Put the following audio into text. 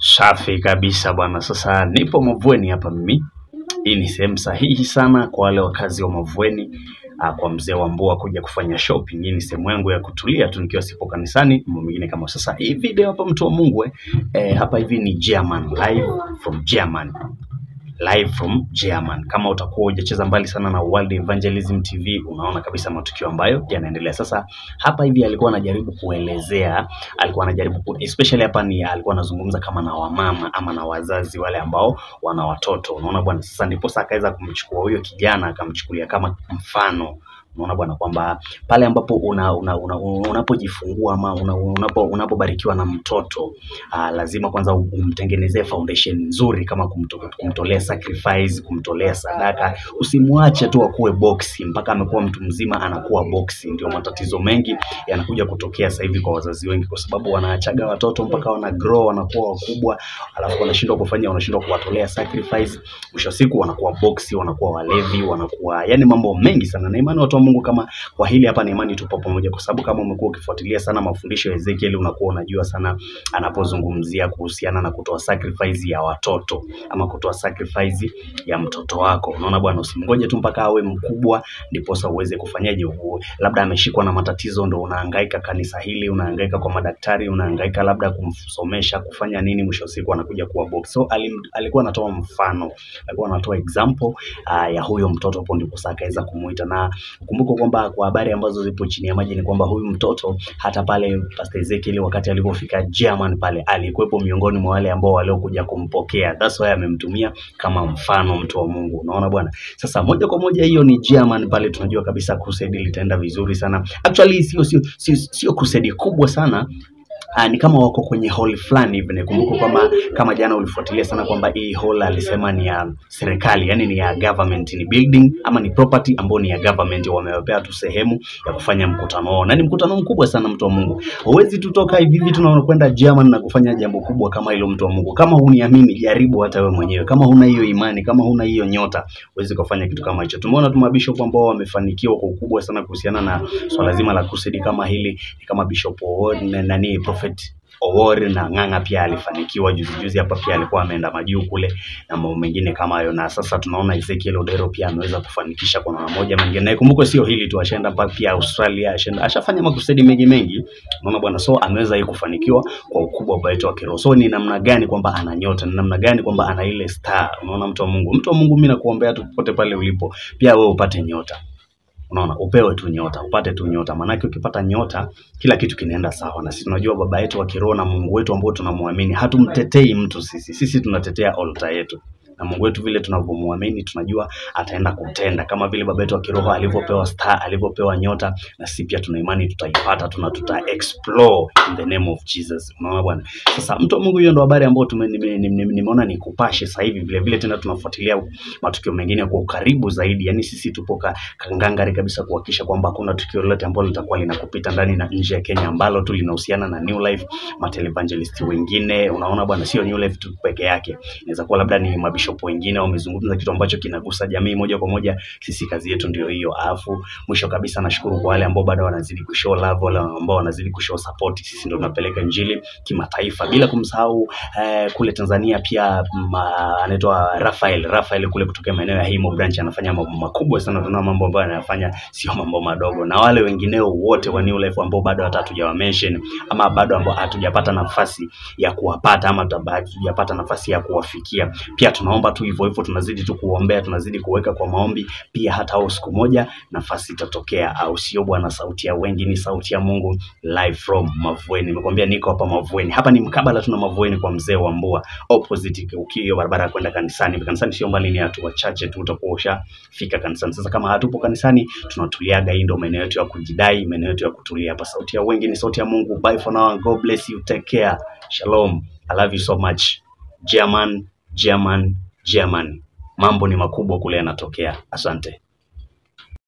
Safi kabisa bwana. Sasa nipo Mavueni hapa mimi. Hii ni sehemu sahihi sana kwa wale wakazi wa Mavueni, ah, kwa mzee wa Mbua kuja kufanya shopping. Hii ni sehemu yangu ya kutulia tu nikiwa sipo kanisani, mambo mengine kama sasa. Hii video hapa, mtu wa Mungu eh, eh, hapa hivi ni German live from German live from German. Kama utakuwa hujacheza mbali sana na World Evangelism TV, unaona kabisa matukio ambayo yanaendelea sasa. Hapa hivi alikuwa anajaribu kuelezea, alikuwa anajaribu ku, especially hapa ni alikuwa anazungumza kama na wamama ama na wazazi wale ambao wana watoto, unaona bwana. Sasa ndipo sasa akaweza kumchukua huyo kijana akamchukulia kama mfano unaona bwana kwamba pale ambapo una, una, una, unapojifungua ama una, unapo, unapobarikiwa na mtoto aa, lazima kwanza umtengenezee foundation nzuri kama kumto, kumtolea sacrifice, kumtolea sadaka. Usimwache tu akuwe boxi mpaka amekuwa mtu mzima anakuwa boxi. Ndio matatizo mengi yanakuja kutokea sasa hivi kwa wazazi wengi, kwa sababu wanaachaga watoto mpaka wana grow wanakuwa wakubwa, alafu wanashindwa kufanya, wanashindwa kuwatolea sacrifice. Mwisho wa siku wanakuwa boxi, wanakuwa walevi, wanakuwa yani mambo mengi sana. Na imani watu wa Mungu kama kwa hili hapa, na imani tupo pamoja, kwa sababu kama umekuwa ukifuatilia sana mafundisho ya Ezekiel, unakuwa unajua sana anapozungumzia kuhusiana na kutoa sacrifice ya watoto ama kutoa sacrifice ya mtoto wako. Unaona bwana, usimngoje tu mpaka awe mkubwa ndiposa uweze kufanyaje. u- Labda ameshikwa na matatizo, ndo unahangaika kanisa hili, unahangaika kwa madaktari, unahangaika labda kumsomesha, kufanya nini, mwisho wa siku anakuja kuwa box. So alim, alikuwa anatoa mfano, alikuwa anatoa example uh, ya huyo mtoto, hapo ndipo sasa akaweza kumuita na Kumbuka kwamba kwa habari ambazo zipo chini ya maji ni kwamba huyu mtoto hata pale Pastor Ezekiel wakati alipofika German pale alikuwepo miongoni mwa wale ambao waliokuja kumpokea. That's why amemtumia kama mfano mtu wa Mungu. Unaona bwana? Sasa moja kwa moja hiyo ni German pale tunajua kabisa crusade litaenda vizuri sana. Actually sio sio sio, sio crusade kubwa sana Uh, ni kama wako kwenye hall fulani hivi. Nikumbuka kwamba kama jana ulifuatilia sana kwamba hii hall alisema ni ya serikali, yani ni ya government, ni building ama ni property ambayo ni ya government, wamewapea tu sehemu ya kufanya mkutano wao, na ni mkutano mkubwa sana, mtu wa Mungu. Huwezi tutoka hivi hivi tunakwenda German na kufanya jambo kubwa kama hilo, mtu wa Mungu. Kama huniamini, jaribu hata wewe mwenyewe. Kama huna hiyo imani, kama huna hiyo nyota, huwezi kufanya kitu kama hicho. Tumeona tu mabishop ambao wamefanikiwa kwa ukubwa sana kuhusiana na swala zima la crusade kama hili, ni kama Bishop Owori na nani Prophet Owori na Ng'ang'a pia alifanikiwa juzi juzi hapa, pia alikuwa ameenda majuu kule na mambo mengine kama hayo, na sasa tunaona Ezekiel Odero pia ameweza kufanikisha kwa namna moja ama nyingine. Na ikumbuke sio hili tu, ashaenda pa- pia Australia, ashaenda ashafanya makusudi mengi mengi, unaona bwana. So ameweza hii kufanikiwa kwa ukubwa wa wetu wa kiroho. So ni namna gani kwamba ana nyota, ni namna gani kwamba ana ile star. Unaona mtu wa Mungu, mtu wa Mungu, mimi nakuombea tu popote pale ulipo, pia wewe upate nyota unaona upewe tu nyota upate tu nyota maanake ukipata nyota kila kitu kinaenda sawa na sisi tunajua baba yetu wa kiroho na mungu wetu ambao tunamwamini hatumtetei mtu sisi sisi tunatetea altar yetu na mungu wetu vile tunavyomwamini tunajua ataenda kutenda kama vile baba yetu wa kiroho alivyopewa star alivyopewa nyota na sisi pia tuna imani tutaipata tuna tuta explore in the name of jesus unaona bwana sasa mtu wa mungu hiyo ndo habari ambayo tume- nime- nime- nimeona ni kupashe sasa hivi vile vile tena tunafuatilia matukio mengine kwa ukaribu zaidi yani sisi tupo ka, kangangari kabisa kuhakikisha kwamba hakuna tukio lolote ambalo litakuwa linakupita ndani na nje ya Kenya ambalo tu linahusiana na New Life matelevangelist wengine. Unaona bwana, sio New Life tu peke yake, inaweza kuwa labda ni mabishop wengine wamezungumza kitu ambacho kinagusa jamii moja kwa moja. Sisi kazi yetu ndio hiyo. Alafu mwisho kabisa, nashukuru kwa wale ambao bado wanazidi kushow love, wale ambao wanazidi kushow support. Sisi ndio tunapeleka injili kimataifa, bila kumsahau eh, kule Tanzania pia ma, anaitwa Rafael Rafael kule kutokea maeneo ya Himo branch anafanya mambo makubwa sana. Tunaona mambo ambayo anayafanya sio mambo madogo, na wale wengineo wote wa New Life ambao bado hata hatujawa mention ama bado ambao hatujapata nafasi ya kuwapata ama tuta- hatujapata nafasi ya kuwafikia, pia tunaomba tu hivyo hivyo, tunazidi tu kuombea, tunazidi kuweka kwa maombi pia, hata au siku moja nafasi itatokea, au sio bwana? Sauti ya wengi ni sauti ya Mungu, live from Mavueni. Nimekwambia niko hapa Mavueni, hapa ni mkabala tuna Mavueni kwa mzee wa Mbua, opposite ukio barabara ya kwenda kanisani. Kanisani sio mbali, ni hatua chache tu utakuwa ushafika kanisani. Sasa kama hatupo kanisani, tunatuliaga. Hii ndio maeneo yetu ya kujidai, maeneo yetu ya kutulia hapa. Sauti ya wengi ni sauti ya Mungu. Bye for now, God bless you, take care, shalom, I love you so much. German, German, German, mambo ni makubwa kule yanatokea. Asante.